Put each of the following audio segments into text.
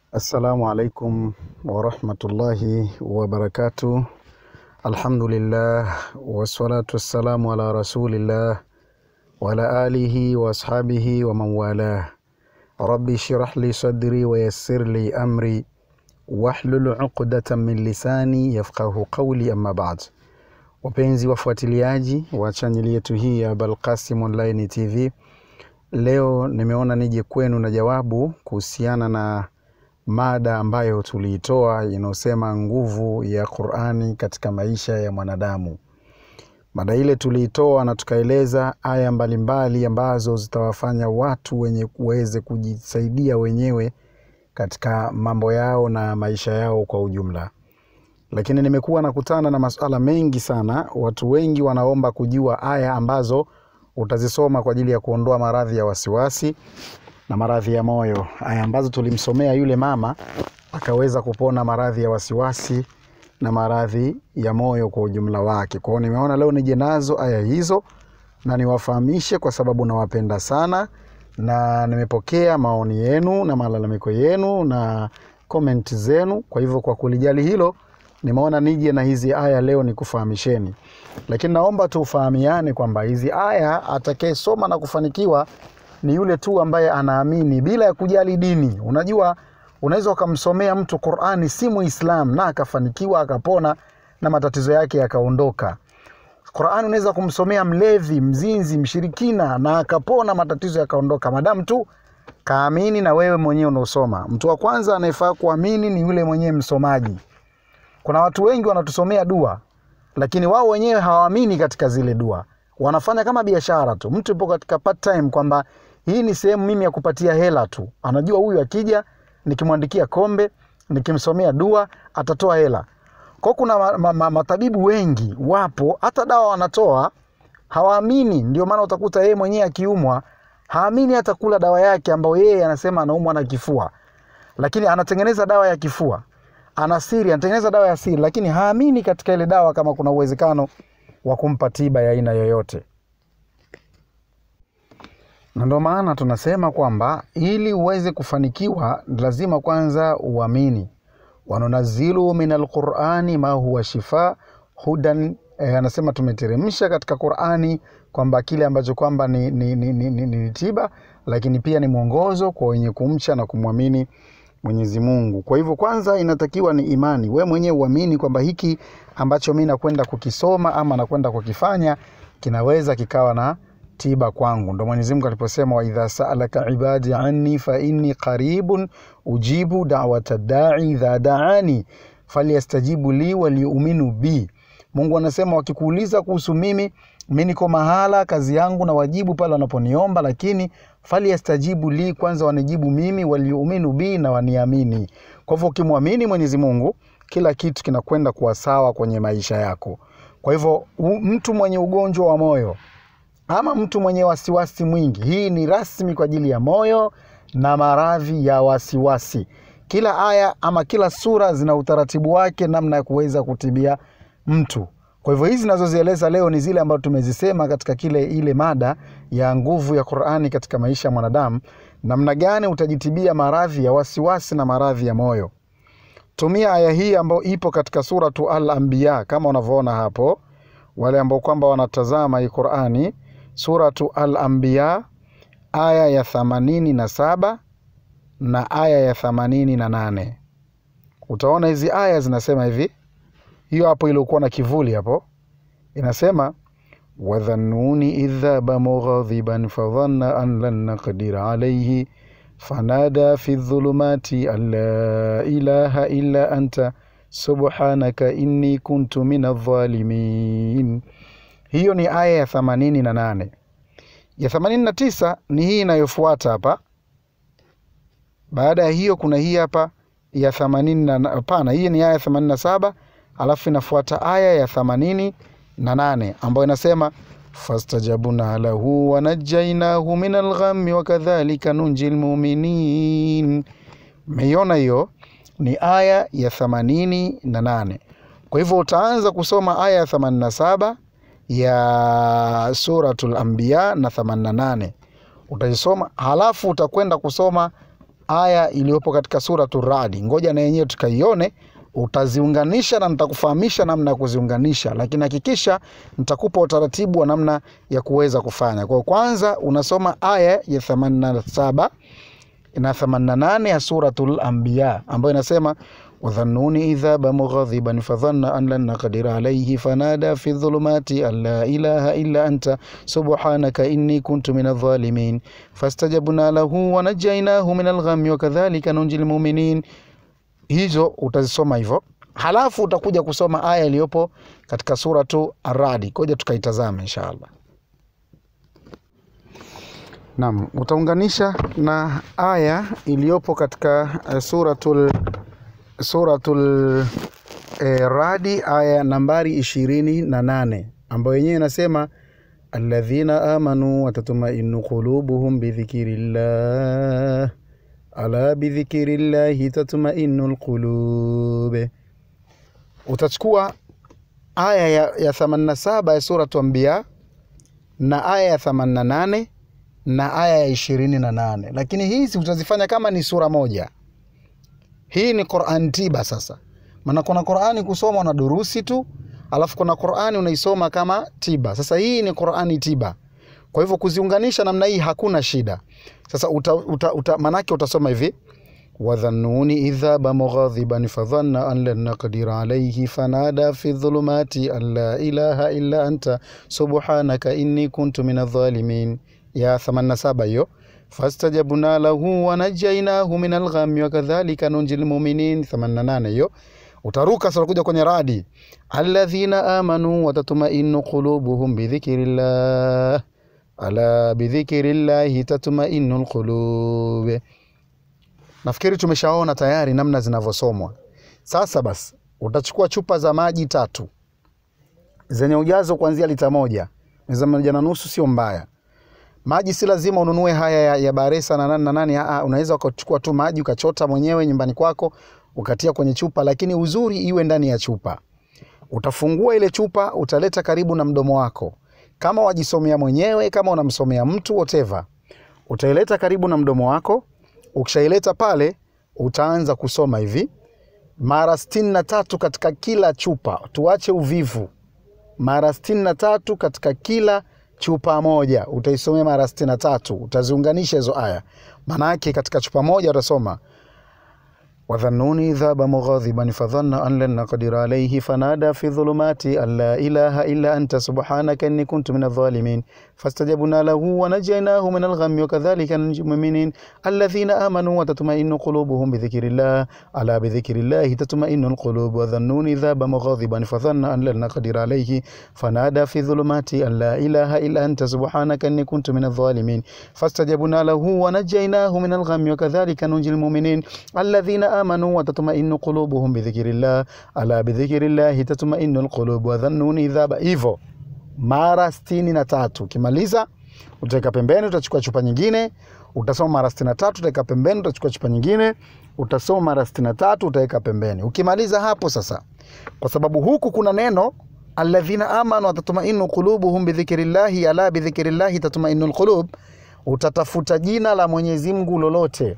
Assalamu alaikum warahmatullahi wabarakatuh. Alhamdulillah wassalatu wassalamu ala rasulillah wa ala alihi wa ashabihi wa man walah. Rabbi shrah li sadri wa yassir li amri wahlul uqdatan min lisani yafqahu qawli, amma ba'd. Wapenzi wafuatiliaji wa chaneli yetu hii ya Balqasim Online TV, leo nimeona nije kwenu na jawabu kuhusiana na mada ambayo tuliitoa inayosema nguvu ya Qur'ani katika maisha ya mwanadamu. Mada ile tuliitoa na tukaeleza aya mbalimbali ambazo zitawafanya watu wenye kuweze kujisaidia wenyewe katika mambo yao na maisha yao kwa ujumla. Lakini nimekuwa nakutana na masuala mengi sana. Watu wengi wanaomba kujua aya ambazo utazisoma kwa ajili ya kuondoa maradhi ya wasiwasi na maradhi ya moyo, aya ambazo tulimsomea yule mama akaweza kupona maradhi ya wasiwasi na maradhi ya moyo kwa ujumla wake. Kwa hiyo nimeona leo nije nazo aya hizo na niwafahamishe, kwa sababu nawapenda sana na nimepokea maoni yenu na malalamiko yenu na komenti zenu. Kwa hivyo kwa kulijali hilo, nimeona nije na hizi aya leo nikufahamisheni, lakini naomba tufahamiane kwamba hizi aya atakayesoma na kufanikiwa ni yule tu ambaye anaamini bila ya kujali dini. Unajua, unaweza ukamsomea mtu Qur'ani si Muislam na akafanikiwa akapona na matatizo yake yakaondoka. Qur'ani unaweza kumsomea mlevi, mzinzi, mshirikina na akapona matatizo yakaondoka, madamu tu kaamini na wewe mwenyewe unaosoma. Mtu wa kwanza anayefaa kuamini ni yule mwenyewe msomaji. Kuna watu wengi wanatusomea dua, lakini wao wenyewe hawaamini katika zile dua, wanafanya kama biashara tu. Mtu yupo katika part time kwamba hii ni sehemu mimi ya kupatia hela tu. Anajua huyu akija nikimwandikia kombe, nikimsomea dua atatoa hela. Kwa kuna ma, ma, ma, matabibu wengi wapo, hata dawa wanatoa, hawaamini. Ndio maana utakuta yeye mwenyewe akiumwa haamini hata kula dawa yake ambayo yeye anasema anaumwa na kifua, lakini anatengeneza dawa ya kifua, ana siri, anatengeneza dawa ya siri, lakini haamini katika ile dawa kama kuna uwezekano wa kumpa tiba ya aina yoyote na ndio maana tunasema kwamba ili uweze kufanikiwa lazima kwanza uamini. wanunazilu min alqurani ma huwa shifa hudan eh, anasema tumeteremsha katika Qurani kwamba kile ambacho kwamba ni, ni, ni, ni, ni, ni tiba, lakini pia ni mwongozo kwa wenye kumcha na kumwamini Mwenyezi Mungu. Kwa hivyo kwanza inatakiwa ni imani, we mwenyewe uamini kwamba hiki ambacho mi nakwenda kukisoma ama nakwenda kukifanya kinaweza kikawa na tiba kwangu. Ndo Mwenyezi Mungu aliposema, wa idha saalaka ibadi anni fa inni qaribun ujibu da'wata da'i idha da'ani falyastajibu li waliuminu bi. Mungu anasema wakikuuliza kuhusu mimi, mi niko mahala kazi yangu na wajibu pale wanaponiomba, lakini falyastajibu li, kwanza wanijibu mimi, waliuminu bi, na waniamini. Kwa hivyo ukimwamini Mwenyezi Mungu, kila kitu kinakwenda kuwa sawa kwenye maisha yako. Kwa hivyo mtu mwenye ugonjwa wa moyo ama mtu mwenye wasiwasi mwingi, hii ni rasmi kwa ajili ya moyo na maradhi ya wasiwasi. Kila aya ama kila sura zina utaratibu wake, namna ya kuweza kutibia mtu. Kwa hivyo hizi nazozieleza leo ni zile ambazo tumezisema katika kile ile mada ya nguvu ya Qur'ani katika maisha ya mwanadamu, namna gani utajitibia maradhi ya wasiwasi na maradhi ya moyo. Tumia aya hii ambayo ipo katika suratu Al-Anbiya kama unavyoona hapo, wale ambao kwamba wanatazama hii Qur'ani Suratu Al-Anbiya aya ya thamanini na saba na aya ya thamanini na nane utaona hizi aya zinasema hivi. Hiyo hapo iliokuwa na kivuli hapo inasema, wadhannuni idh dhaba mughadhiban fadhanna an lan naqdira alayhi fanada fi dhulumati an la ilaha illa anta subhanaka inni kuntu min adh-dhalimin. Hiyo ni aya ya themanini na nane. Ya themanini na tisa ni hii inayofuata hapa. Baada ya hiyo kuna hii hapa ya themanini na hapana, hii ni aya ya themanini na saba alafu inafuata aya ya themanini na nane ambayo inasema fastajabna lahu wanajainahu min alghammi wakadhalika nunji lmuminin. Meiona hiyo ni aya ya themanini na nane. Kwa hivyo utaanza kusoma aya ya themanini na saba ya Suratul Anbiya na 88 utaisoma, halafu utakwenda kusoma aya iliyopo katika suratu Radi. Ngoja na yenyewe tukaione, utaziunganisha na nitakufahamisha namna ya kuziunganisha, lakini hakikisha nitakupa utaratibu wa namna ya kuweza kufanya. Kwa kwanza unasoma aya ya 87 na 88 ya suratul Anbiya ambayo inasema wadhannuni idha ba mughadhiban fadhanna an lan naqdira alayhi fanada fi dhulumati an la ilaha illa anta subhanaka inni kuntu min adh-dhalimin fastajabna lahu wa najaynahu min al-ghammi wa kadhalika nunji al-mu'minin. Hizo utazisoma hivyo, halafu utakuja kusoma aya iliyopo katika suratu Ar-Ra'd. Koja tukaitazame inshallah. Naam, utaunganisha na aya iliyopo katika uh, suratul suratul eh, Radi aya nambari ishirini na nane ambayo yenyewe inasema alladhina amanu watatmainu qulubuhum bidhikirillah ala bidhikirillahi tatmainu lqulub. Utachukua aya ya, ya 87 ya suratu Anbiya na aya ya 88 na aya ya ishirini na nane lakini hizi utazifanya kama ni sura moja. Hii ni Qur'an tiba. Sasa maana kuna Qur'ani kusoma na durusi tu, alafu kuna Qur'ani unaisoma kama tiba. Sasa hii ni Qur'ani tiba, kwa hivyo kuziunganisha namna hii hakuna shida. Sasa uta, uta, uta, manake utasoma hivi wadhannuni idha ba mughadhiban fadhanna an lan naqdira alayhi fanada fi dhulumati an la ilaha illa anta subhanaka inni kuntu min adh-dhalimin ya 87 hiyo fastajabna lahu wa najainahu min alghammi wa kadhalika nunjil mu'minin 88 hiyo utaruka sasa kuja kwenye radi alladhina amanu wa tatma'innu qulubuhum bi dhikrillah ala bi dhikrillah tatma'innu alqulub nafikiri tumeshaona tayari namna zinavyosomwa sasa basi utachukua chupa za maji tatu zenye ujazo kuanzia lita moja meza moja na nusu sio mbaya maji si lazima ununue haya ya, ya Baresa na nani na nani. Aa, unaweza ukachukua tu maji ukachota mwenyewe nyumbani kwako ukatia kwenye chupa, lakini uzuri iwe ndani ya chupa. Utafungua ile chupa, utaleta karibu na mdomo wako, kama wajisomea mwenyewe, kama unamsomea mtu whatever, utaileta karibu na mdomo wako. Ukishaileta pale, utaanza kusoma hivi mara sitini na tatu katika kila chupa. Tuache uvivu, mara sitini na tatu katika kila chupa moja utaisomea mara sitini na tatu utaziunganisha hizo aya. Maanake katika chupa moja utasoma wadhannuni idha ba mughadhiban fadhanna an lan naqdira alayhi fanada fi dhulumati an la ilaha illa anta subhanaka inni kuntu min adh-dhalimin fastajabna lahu wa najaynahu min al-ghammi wa kadhalika nunji mu'minin alladhina amanu wa tatma'innu qulubuhum bi dhikrillah ala bi dhikrillah tatma'innu al-qulub wa dhannuni idha ba mughadhiban fadhanna an lan naqdira alayhi fanada fi dhulumati an la ilaha illa anta subhanaka inni kuntu min adh-dhalimin fastajabna lahu wa najaynahu min al-ghammi wa kadhalika nunji al-mu'minin alladhina amanu wa tatma'innu qulubuhum bi dhikrillah ala bi dhikrillah tatma'innu al-qulub wa dhannuni idha ba hivyo mara sitini na tatu. Ukimaliza utaweka pembeni, utachukua chupa nyingine, utasoma mara sitini na tatu, utaweka pembeni, utachukua chupa nyingine, utasoma mara sitini na tatu, utaweka pembeni. Ukimaliza hapo sasa, kwa sababu huku kuna neno alladhina amanu watatmainu qulubuhum bidhikrillahi ala bidhikrillahi tatmainu alqulub, utatafuta jina la Mwenyezi Mungu lolote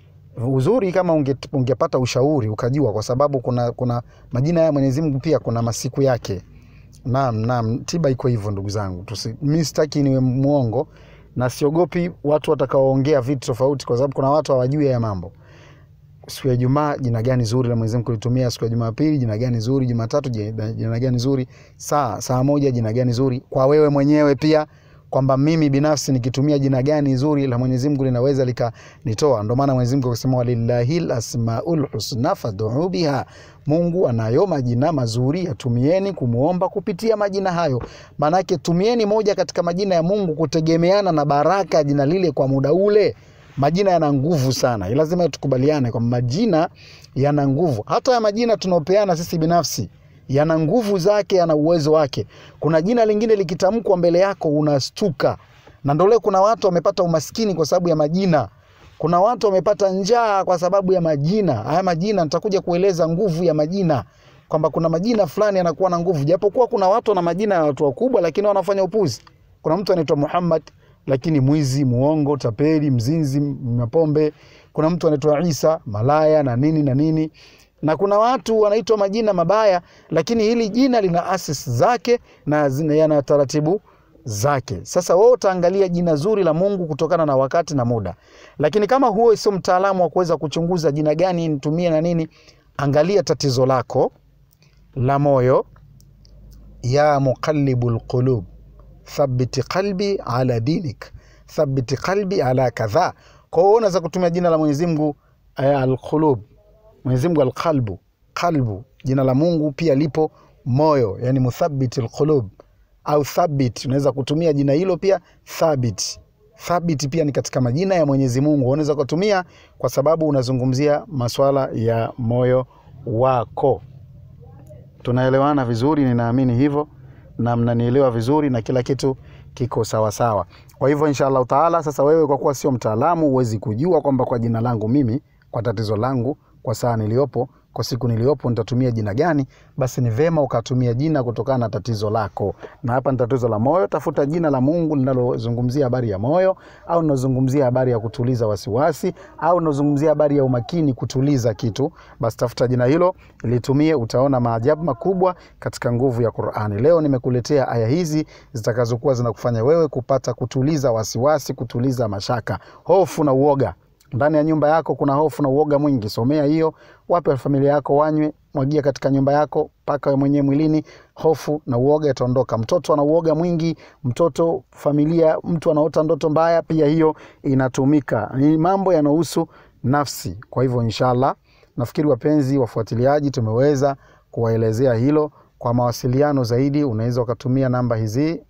uzuri kama unge, ungepata ushauri ukajua, kwa sababu kuna, kuna majina ya Mwenyezi Mungu pia kuna masiku yake. Naam, naam, tiba iko hivyo ndugu zangu. Mimi sitaki niwe mwongo na siogopi watu watakaoongea vitu tofauti, kwa sababu kuna watu hawajui ya mambo. Siku ya Ijumaa jina gani zuri la Mwenyezi Mungu kulitumia? Siku ya Jumapili jina gani zuri? Jumatatu jina gani zuri? Saa saa moja jina gani zuri? Kwa wewe mwenyewe pia kwamba mimi binafsi nikitumia jina gani zuri la Mwenyezi Mungu linaweza likanitoa. Ndio maana Mwenyezi Mungu akasema walillahil asmaul husna fad'u biha, Mungu anayo majina mazuri, yatumieni kumuomba kupitia majina hayo. Maanake tumieni moja katika majina ya Mungu kutegemeana na baraka ya jina lile kwa muda ule. Majina yana nguvu sana, lazima tukubaliane kwamba majina yana nguvu. Hata ya majina tunaopeana sisi binafsi yana nguvu zake, yana uwezo wake. Kuna jina lingine likitamkwa mbele yako unastuka, na ndio leo kuna watu wamepata umaskini kwa sababu ya majina. Kuna watu wamepata njaa kwa sababu ya majina. Haya majina nitakuja kueleza nguvu ya majina, kwamba kuna majina fulani yanakuwa na nguvu, japokuwa kuna watu wana majina ya watu wakubwa, lakini wanafanya upuzi. Kuna mtu anaitwa Muhammad lakini mwizi, muongo, tapeli, mzinzi, mapombe. kuna mtu anaitwa Isa malaya na nini na nini na kuna watu wanaitwa majina mabaya lakini hili jina lina asis zake na zina- yana taratibu zake sasa wewe utaangalia jina zuri la mungu kutokana na wakati na muda lakini kama huo sio mtaalamu wa kuweza kuchunguza jina gani nitumie na nini angalia tatizo lako la moyo ya muqallibu lqulub thabiti qalbi ala dinik thabiti qalbi ala kadha kwa hiyo unaweza kutumia jina la mwenyezi mungu eh, alqulub mwenyezi mungu alqalbu qalbu jina la mungu pia lipo moyo yani muthabiti lqulub au thabit unaweza kutumia jina hilo pia thabit thabit pia ni katika majina ya mwenyezi mungu unaweza kutumia kwa sababu unazungumzia maswala ya moyo wako tunaelewana vizuri ninaamini hivyo na mnanielewa vizuri na kila kitu kiko sawasawa kwa hivyo insha allahu taala sasa wewe kwa kuwa sio mtaalamu huwezi kujua kwamba kwa jina langu mimi kwa tatizo langu kwa saa niliyopo kwa siku niliyopo nitatumia jina gani basi ni vema ukatumia jina kutokana na tatizo lako na hapa ni tatizo la moyo tafuta jina la mungu linalozungumzia habari ya moyo au linazungumzia habari ya kutuliza wasiwasi au linazungumzia habari ya umakini kutuliza kitu basi tafuta jina hilo litumie utaona maajabu makubwa katika nguvu ya qurani leo nimekuletea aya hizi zitakazokuwa zinakufanya wewe kupata kutuliza wasiwasi kutuliza mashaka hofu na uoga ndani ya nyumba yako kuna hofu na uoga mwingi somea hiyo wape familia yako wanywe mwagia katika nyumba yako paka we mwenyewe mwilini hofu na uoga itaondoka mtoto ana uoga mwingi mtoto familia mtu anaota ndoto mbaya pia hiyo inatumika ni mambo yanahusu nafsi kwa hivyo inshallah nafikiri wapenzi wafuatiliaji tumeweza kuwaelezea hilo kwa mawasiliano zaidi unaweza ukatumia namba hizi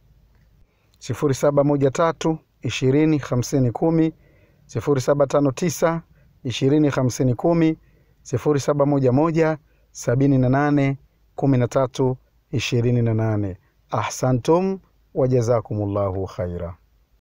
0713 20 50 10 0759 20 50 10 0711 78 13 28 ahsantum wajazakumullahu khaira